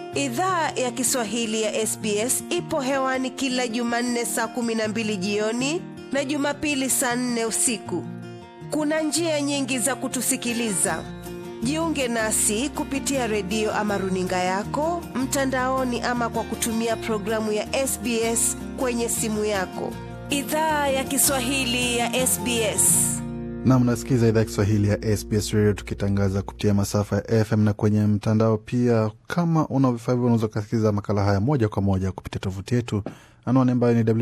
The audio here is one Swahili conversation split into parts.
Idhaa ya Kiswahili ya SBS ipo hewani kila Jumanne saa kumi na mbili jioni na Jumapili saa nne usiku. Kuna njia nyingi za kutusikiliza. Jiunge nasi kupitia redio ama runinga yako mtandaoni, ama kwa kutumia programu ya SBS kwenye simu yako. Idhaa ya Kiswahili ya SBS. Nam, nasikiza idhaa ya Kiswahili ya SBS Radio tukitangaza kupitia masafa ya FM na kwenye mtandao pia. Kama una vifaa hivyo, unaweza ukasikiliza makala haya moja kwa moja kupitia tovuti yetu, anwani ambayo ni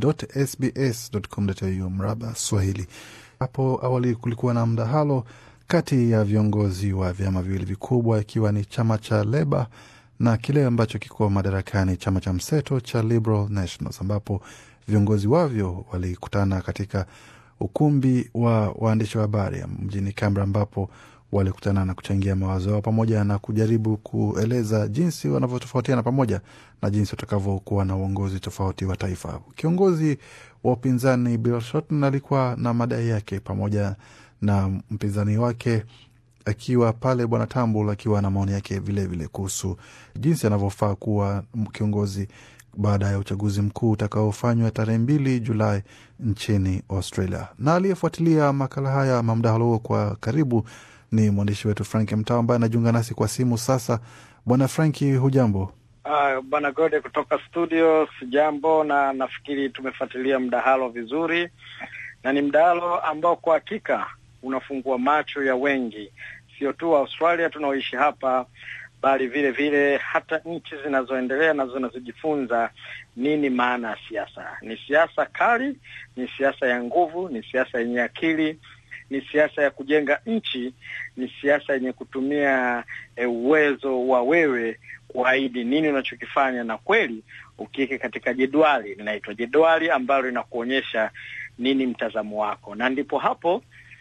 www.sbs.com.au mraba Swahili. Hapo awali kulikuwa na mdahalo kati ya viongozi wa vyama viwili vikubwa, ikiwa ni chama cha Leba na kile ambacho kiko madarakani, chama cha mseto cha Liberal Nationals, ambapo viongozi wavyo walikutana katika ukumbi wa waandishi wa habari mjini Canberra, ambapo walikutana na kuchangia mawazo yao pamoja na kujaribu kueleza jinsi wanavyotofautiana pamoja na jinsi watakavyokuwa na uongozi tofauti wa taifa. Kiongozi wa upinzani Bill Shorten alikuwa na madai yake pamoja na mpinzani wake akiwa pale Bwana Tambul akiwa na maoni yake vilevile kuhusu jinsi anavyofaa kuwa kiongozi baada ya uchaguzi mkuu utakaofanywa tarehe mbili Julai nchini Australia. Na aliyefuatilia makala haya ama mdahalo huo kwa karibu ni mwandishi wetu Frank Mtao ambaye anajiunga nasi kwa simu sasa. Bwana Franki, hujambo? Uh, Bwana Gode kutoka studio, sijambo, na nafikiri tumefuatilia mdahalo vizuri, na ni mdahalo ambao kwa hakika unafungua macho ya wengi, sio tu Australia tunaoishi hapa bali vile vile hata nchi zinazoendelea na zinazojifunza nini maana ya siasa. Ni siasa kali, ni siasa ya nguvu, ni siasa yenye akili, ni siasa ya kujenga nchi, ni siasa yenye kutumia e, uwezo wa wewe kuahidi nini unachokifanya, na kweli ukiweke katika jedwali, linaitwa jedwali ambalo linakuonyesha nini mtazamo wako, na ndipo hapo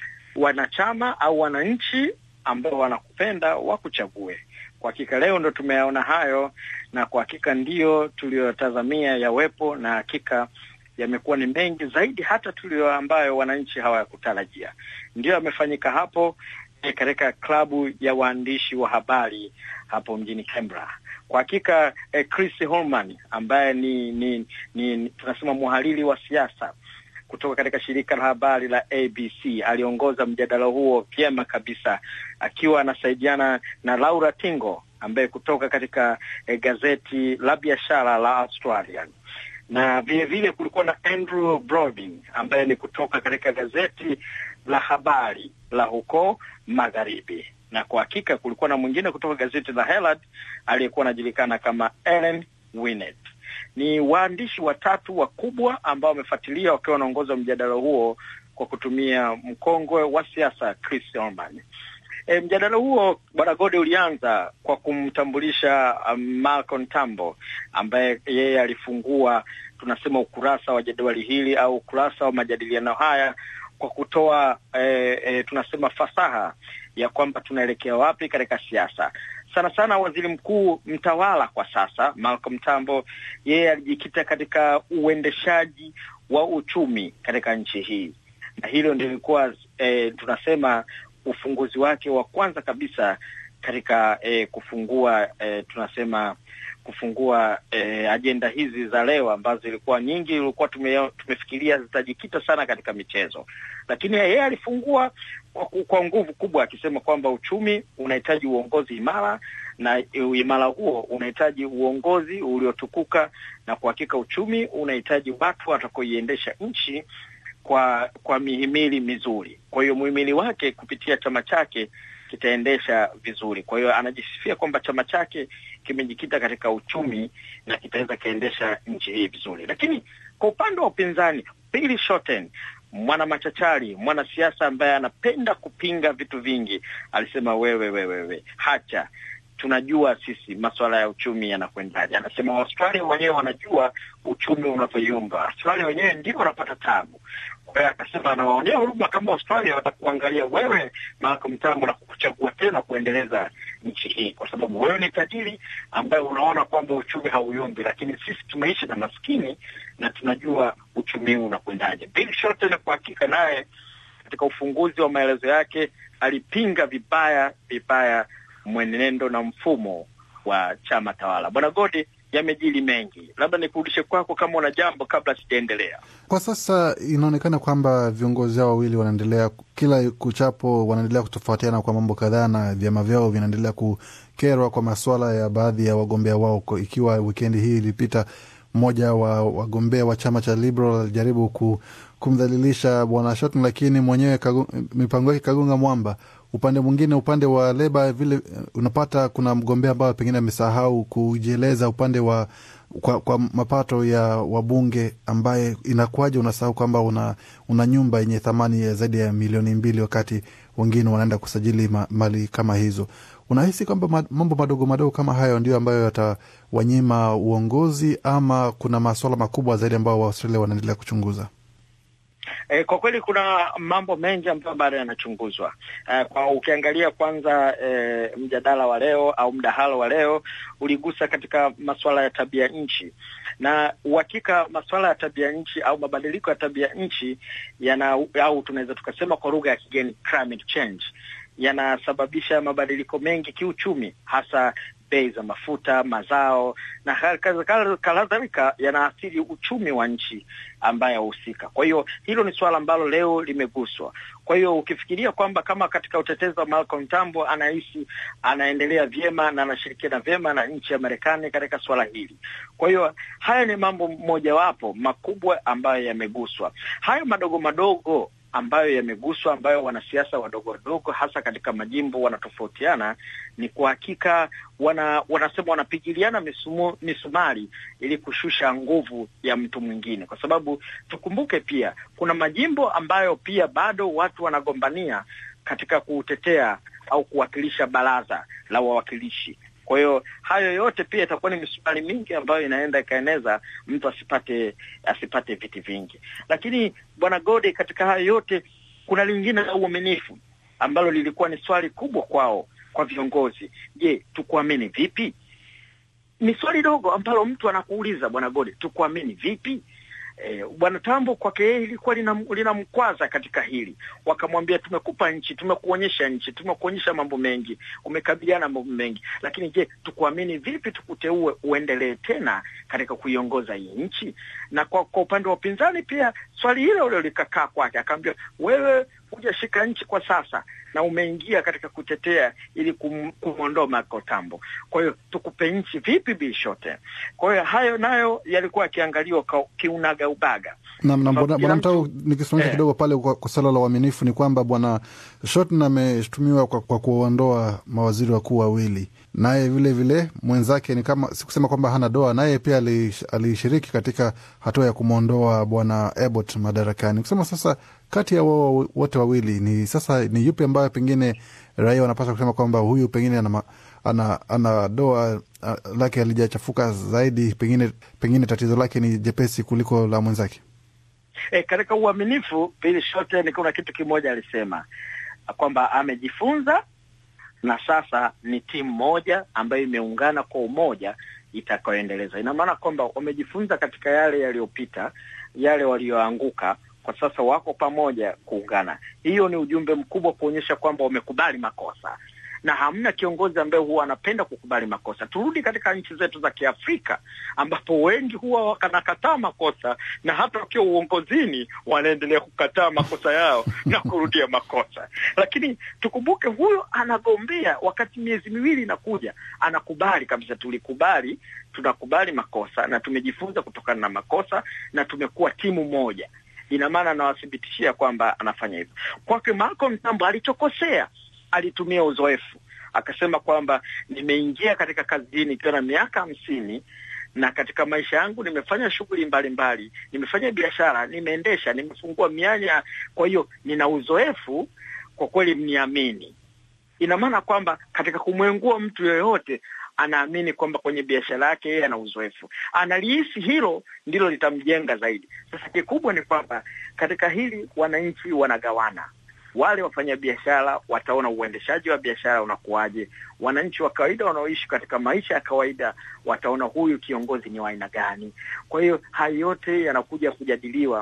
wanachama au wananchi ambao wanakupenda wakuchague. Kwa hakika leo ndo tumeyaona hayo, na kwa hakika ndiyo tuliyotazamia yawepo, na hakika yamekuwa ni mengi zaidi hata tulio ambayo wananchi hawakutarajia. Ndiyo yamefanyika hapo e, katika klabu ya waandishi wa habari hapo mjini Canberra. Kwa hakika e, Chris Holman ambaye ni, ni, ni tunasema mhariri wa siasa kutoka katika shirika la habari la ABC aliongoza mjadala huo vyema kabisa, akiwa anasaidiana na Laura Tingo ambaye kutoka katika eh, gazeti la biashara la Australian, na vile vile kulikuwa na Andrew Brobin ambaye ni kutoka katika gazeti la habari la huko magharibi, na kwa hakika kulikuwa na mwingine kutoka gazeti la Herald aliyekuwa anajulikana kama Ellen Winnett ni waandishi watatu wakubwa ambao wamefuatilia wakiwa wanaongoza mjadala huo kwa kutumia mkongwe wa siasa Chris Holman. E, mjadala huo bwana Gode ulianza kwa kumtambulisha um, Malcolm Tambo ambaye yeye alifungua tunasema ukurasa wa jadwali hili au ukurasa wa majadiliano haya kwa kutoa e, e, tunasema fasaha ya kwamba tunaelekea wapi katika siasa sana sana waziri mkuu mtawala kwa sasa Malcolm Tambo, yeye alijikita katika uendeshaji wa uchumi katika nchi hii, na hilo ndio ilikuwa e, tunasema ufunguzi wake wa kwanza kabisa katika e, kufungua e, tunasema kufungua e, ajenda hizi za leo ambazo ilikuwa nyingi, ilikuwa tume, tumefikiria zitajikita sana katika michezo, lakini yeye alifungua kwa, kwa nguvu kubwa akisema kwamba uchumi unahitaji uongozi imara na uimara huo unahitaji uongozi uliotukuka, na kwa hakika uchumi unahitaji watu watakaoiendesha nchi kwa kwa mihimili mizuri. Kwa hiyo muhimili wake kupitia chama chake kitaendesha vizuri. Kwa hiyo anajisifia kwamba chama chake kimejikita katika uchumi na kitaweza kaendesha nchi hii vizuri. Lakini kwa upande wa upinzani, Bill Shorten mwana machachari, mwanasiasa ambaye anapenda kupinga vitu vingi, alisema wewe, wewe, wewe, hacha tunajua sisi masuala ya uchumi yanakwendaje. Anasema Waustralia wenyewe wanajua uchumi unavyoyumba, Australia wenyewe ndio wanapata tabu. Kwa hiyo akasema anawaonea huruma kama Australia watakuangalia wewe Malcolm Tambo na kukuchagua tena kuendeleza nchi hii, kwa sababu wewe ni tajiri ambaye unaona kwamba uchumi hauyumbi, lakini sisi tumeishi na maskini na tunajua uchumi huu unakwendaje. Bill Shorten kwa hakika naye katika ufunguzi wa maelezo yake alipinga vibaya vibaya mwenendo na mfumo wa chama tawala. Bwana Godi, yamejili mengi, labda nikurudishe kwako kama una jambo kabla sijaendelea. Kwa sasa inaonekana kwamba viongozi hao wawili wanaendelea kila kuchapo, wanaendelea kutofautiana kwa mambo kadhaa, na vyama vyao vinaendelea kukerwa kwa masuala ya baadhi ya wagombea wao. Ikiwa wikendi hii ilipita, mmoja wa wagombea wa chama cha Liberal alijaribu ku, kumdhalilisha bwana Shorten, lakini mwenyewe mipango yake kagonga mwamba. Upande mwingine, upande wa Leba vile unapata kuna mgombea ambayo pengine amesahau kujieleza upande wa kwa, kwa mapato ya wabunge ambaye inakuwaje unasahau kwamba una, una nyumba yenye thamani ya zaidi ya milioni mbili wakati wengine wanaenda kusajili ma, mali kama hizo. Unahisi kwamba mambo madogo madogo kama hayo ndio ambayo yatawanyima uongozi ama kuna maswala makubwa zaidi ambayo Waaustralia wanaendelea kuchunguza? E, kwa kweli kuna mambo mengi ambayo bado yanachunguzwa. E, kwa ukiangalia kwanza e, mjadala wa leo au mdahalo wa leo uligusa katika masuala ya tabia nchi, na uhakika masuala ya tabia nchi au mabadiliko ya tabia nchi yana au tunaweza tukasema kwa lugha ya kigeni climate change yanasababisha mabadiliko mengi kiuchumi, hasa bei za mafuta, mazao na kadhalika, yanaathiri uchumi wa nchi ambayo husika. Kwa hiyo hilo ni suala ambalo leo limeguswa. Kwa hiyo ukifikiria kwamba kama katika utetezi wa Malcolm Tambo anahisi anaendelea vyema na anashirikiana vyema na nchi ya Marekani katika suala hili, kwa hiyo haya ni mambo mojawapo makubwa ambayo yameguswa. Hayo madogo madogo ambayo yameguswa ambayo wanasiasa wadogo wadogo hasa katika majimbo wanatofautiana, ni kwa hakika wana, wanasema wanapigiliana misumu, misumari ili kushusha nguvu ya mtu mwingine, kwa sababu tukumbuke pia kuna majimbo ambayo pia bado watu wanagombania katika kutetea au kuwakilisha baraza la wawakilishi. Kwa hiyo hayo yote pia itakuwa ni misumari mingi ambayo inaenda ikaeneza mtu asipate asipate viti vingi. Lakini bwana Gode, katika hayo yote kuna lingine la uaminifu ambalo lilikuwa ni swali kubwa kwao, kwa viongozi. Je, tukuamini vipi? Ni swali dogo ambalo mtu anakuuliza bwana Gode, tukuamini vipi? E, bwana Tambo kwake yeye ilikuwa linamkwaza lina katika hili. Wakamwambia, tumekupa nchi, tumekuonyesha nchi, tumekuonyesha mambo mengi, umekabiliana mambo mengi, lakini je, tukuamini vipi tukuteue uendelee tena katika kuiongoza hii nchi? Na kwa, kwa upande wa upinzani pia swali hilo hilo likakaa kwake, akaambia wewe hujashika nchi kwa sasa na umeingia katika kutetea ili kum, kumwondoa Michael Tambo. Kwa hiyo tukupe nchi vipi, Bill Shorten? Kwa hiyo hayo nayo yalikuwa yakiangaliwa kiunaga ubaga. Naam, na bwana Mtau, nikisimamisha kidogo pale kwa, kwa suala la uaminifu ni kwamba bwana Shorten ameshutumiwa kwa, kwa kuondoa mawaziri wakuu wawili, naye vile vile mwenzake ni kama sikusema kwamba hana doa, naye pia alishiriki katika hatua ya kumwondoa bwana Abbott madarakani, kusema sasa kati ya wao wote wawili ni sasa ni yupi ambayo pengine raia wanapaswa kusema kwamba huyu pengine ana, ana, ana doa uh, lake alijachafuka zaidi, pengine pengine tatizo lake ni jepesi kuliko la mwenzake. E, katika uaminifu Bill Shorten kuna kitu kimoja alisema kwamba amejifunza na sasa ni timu moja ambayo imeungana kwa umoja itakayoendeleza. Ina maana kwamba wamejifunza katika yale yaliyopita, yale walioanguka kwa sasa wako pamoja kuungana. Hiyo ni ujumbe mkubwa kuonyesha kwamba wamekubali makosa, na hamna kiongozi ambaye huwa anapenda kukubali makosa. Turudi katika nchi zetu za Kiafrika ambapo wengi huwa wakanakataa makosa, na hata wakiwa uongozini wanaendelea kukataa makosa yao na kurudia makosa. Lakini tukumbuke, huyo anagombea wakati miezi miwili inakuja, anakubali kabisa, tulikubali, tunakubali makosa na tumejifunza kutokana na makosa na tumekuwa timu moja ina maana anawathibitishia kwamba anafanya hivyo. Kwake Malcolm Tambo alichokosea, alitumia uzoefu, akasema kwamba nimeingia katika kazi hii nikiwa na miaka hamsini na katika maisha yangu nimefanya shughuli mbalimbali, nimefanya biashara, nimeendesha, nimefungua mianya, kwa hiyo nina uzoefu, kwa kweli mniamini. Ina maana kwamba katika kumwengua mtu yoyote anaamini kwamba kwenye biashara yake yeye ana uzoefu, analihisi hilo ndilo litamjenga zaidi. Sasa kikubwa ni kwamba katika hili wananchi wanagawana. Wale wafanyabiashara wataona uendeshaji wa biashara unakuwaje, wananchi wa kawaida wanaoishi katika maisha ya kawaida wataona huyu kiongozi ni wa aina gani. Kwa hiyo hayo yote yanakuja kujadiliwa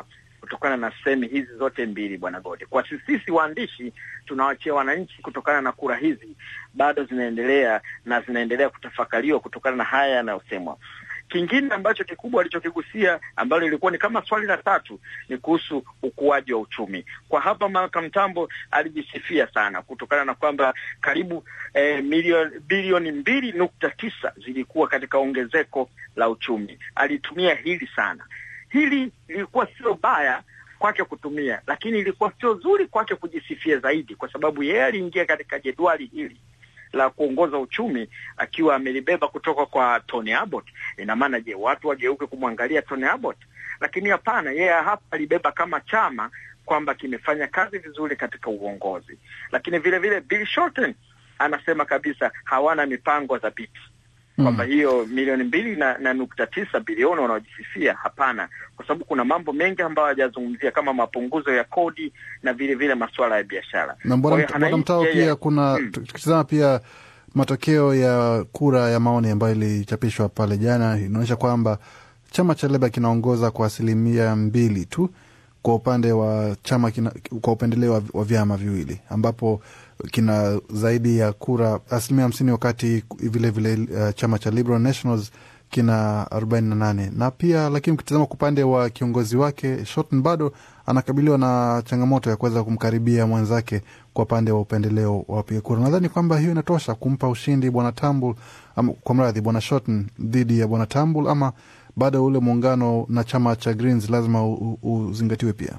kutokana na sehemu hizi zote mbili, bwana Gode. Kwa sisi sisi waandishi tunawachia wananchi, kutokana na kura hizi bado zinaendelea na zinaendelea kutafakariwa kutokana na haya yanayosemwa. Kingine ambacho kikubwa alichokigusia ambalo ilikuwa ni kama swali la tatu ni kuhusu ukuaji wa uchumi. Kwa hapa Malcolm Tambo alijisifia sana kutokana na kwamba karibu eh, milioni bilioni mbili nukta tisa zilikuwa katika ongezeko la uchumi. Alitumia hili sana. Hili lilikuwa sio baya kwake kutumia, lakini ilikuwa sio zuri kwake kujisifia zaidi, kwa sababu yeye aliingia katika jedwali hili la kuongoza uchumi akiwa amelibeba kutoka kwa Tony Abbott. Ina maana je, watu wageuke kumwangalia Tony Abbott? Lakini hapana, yeye hapa alibeba kama chama kwamba kimefanya kazi vizuri katika uongozi. Lakini vile vile Bill Shorten anasema kabisa hawana mipango thabiti kwamba hiyo milioni mbili na, na nukta tisa bilioni wanaojisifia hapana, kwa sababu kuna mambo mengi ambayo hajazungumzia kama mapunguzo ya kodi na vile vile masuala ya biashara. na Kwa hiyo bwana bwana anahisi Mtao, yeye- pia kuna Mm. tukitizama pia matokeo ya kura ya maoni ambayo ilichapishwa pale jana inaonyesha kwamba chama cha Leba kinaongoza kwa asilimia mbili tu kwa upande wa chama kina, kwa upendeleo wa, wa vyama viwili ambapo kina zaidi ya kura asilimia hamsini wakati vile vile uh, chama cha Liberal Nationals kina arobaini na nane na pia lakini ukitizama kwa upande wa kiongozi wake Shorten bado anakabiliwa na changamoto ya kuweza kumkaribia mwenzake kwa upande wa upendeleo wa wapiga kura. Nadhani kwamba hiyo inatosha kumpa ushindi bwana Tambul, ama kwa mradhi bwana Shorten dhidi ya bwana Tambul, ama bado ule muungano na chama cha Greens lazima u- u- uzingatiwe pia.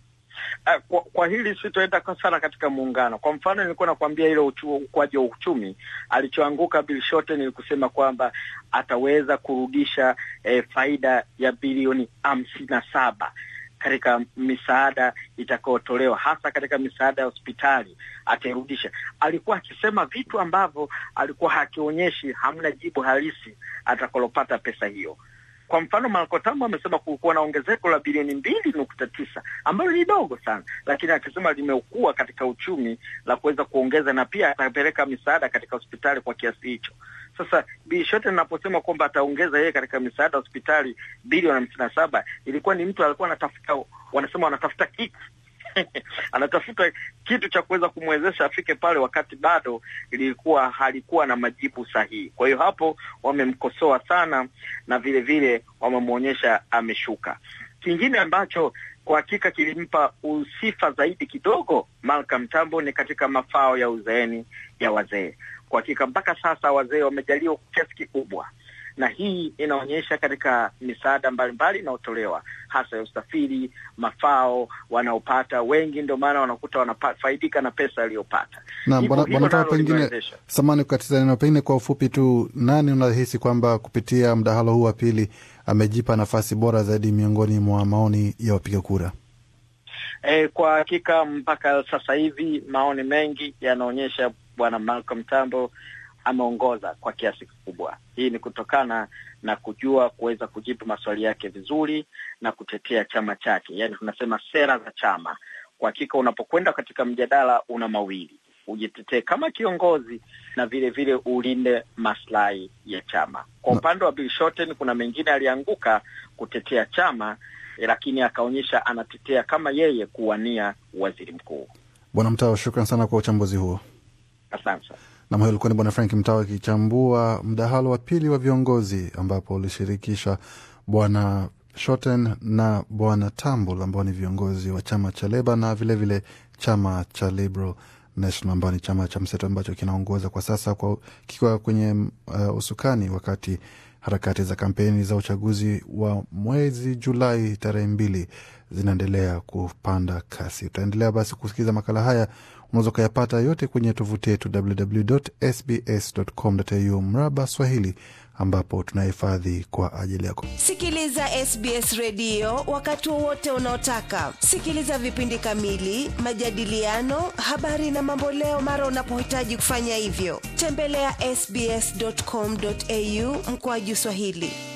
Ah, kwa, kwa hili sitoenda kwa sana katika muungano. Kwa mfano nilikuwa nakwambia ile uchu- ukuaji wa uchumi alichoanguka Bill Shorten ni kusema kwamba ataweza kurudisha eh, faida ya bilioni hamsini na saba katika misaada itakayotolewa hasa katika misaada ya hospitali atairudisha. Alikuwa akisema vitu ambavyo alikuwa hakionyeshi, hamna jibu halisi atakalopata pesa hiyo. Kwa mfano Marco Tambo amesema kulikuwa na ongezeko la bilioni mbili nukta tisa ambalo ni dogo sana, lakini akisema limeukua katika uchumi la kuweza kuongeza, na pia atapeleka misaada katika hospitali kwa kiasi hicho. Sasa Bi Shorten anaposema kwamba ataongeza yeye katika misaada ya hospitali bilioni hamsini na saba ilikuwa ni mtu alikuwa anatafuta, wanasema wanatafuta kitu anatafuta kitu cha kuweza kumwezesha afike pale, wakati bado ilikuwa halikuwa na majibu sahihi. Kwa hiyo hapo wamemkosoa sana na vile vile wamemwonyesha ameshuka. Kingine ambacho kwa hakika kilimpa usifa zaidi kidogo Malcolm Tambo ni katika mafao ya uzeeni ya wazee. Kwa hakika mpaka sasa wazee wamejaliwa kwa kiasi kikubwa na hii inaonyesha katika misaada mbalimbali inayotolewa hasa ya usafiri, mafao wanaopata wengi, ndio maana wanakuta wanafaidika na pesa aliyopata. Na Hivyo bwana hilo bwana Tao, nalo pengine limewezesha. samani kukatiza neno, pengine kwa ufupi tu, nani unahisi kwamba kupitia mdahalo huu wa pili amejipa nafasi bora zaidi miongoni mwa maoni ya wapiga kura? E, kwa hakika mpaka sasa hivi maoni mengi yanaonyesha bwana Malcolm Tambo ameongoza kwa kiasi kikubwa. Hii ni kutokana na kujua kuweza kujibu maswali yake vizuri na kutetea chama chake, yaani tunasema sera za chama. Kwa hakika unapokwenda katika mjadala una mawili, ujitetee kama kiongozi na vile vile ulinde maslahi ya chama. Kwa Na- upande wa Bill Shorten kuna mengine alianguka kutetea chama eh, lakini akaonyesha anatetea kama yeye kuwania waziri mkuu. Bwana Mtao, shukran sana kwa uchambuzi huo. Asante sana. Nam, huyo alikuwa ni Bwana Frank Mtao akichambua mdahalo wa pili wa viongozi ambapo ulishirikisha Bwana Shorten na Bwana Tambul ambao ni viongozi wa chama cha Leba na vilevile vile chama cha Liberal National ambao ni chama cha mseto ambacho kinaongoza kwa sasa kwa kikiwa kwenye uh, usukani wakati harakati za kampeni za uchaguzi wa mwezi Julai tarehe mbili zinaendelea kupanda kasi. Utaendelea basi kusikiliza makala haya, unaweza ukayapata yote kwenye tovuti yetu www.sbs.com.au mraba Swahili, ambapo tunahifadhi kwa ajili yako. Sikiliza SBS redio wakati wowote unaotaka. Sikiliza vipindi kamili, majadiliano, habari na mamboleo mara unapohitaji kufanya hivyo. Tembelea ya sbs.com.au mkoaju Swahili.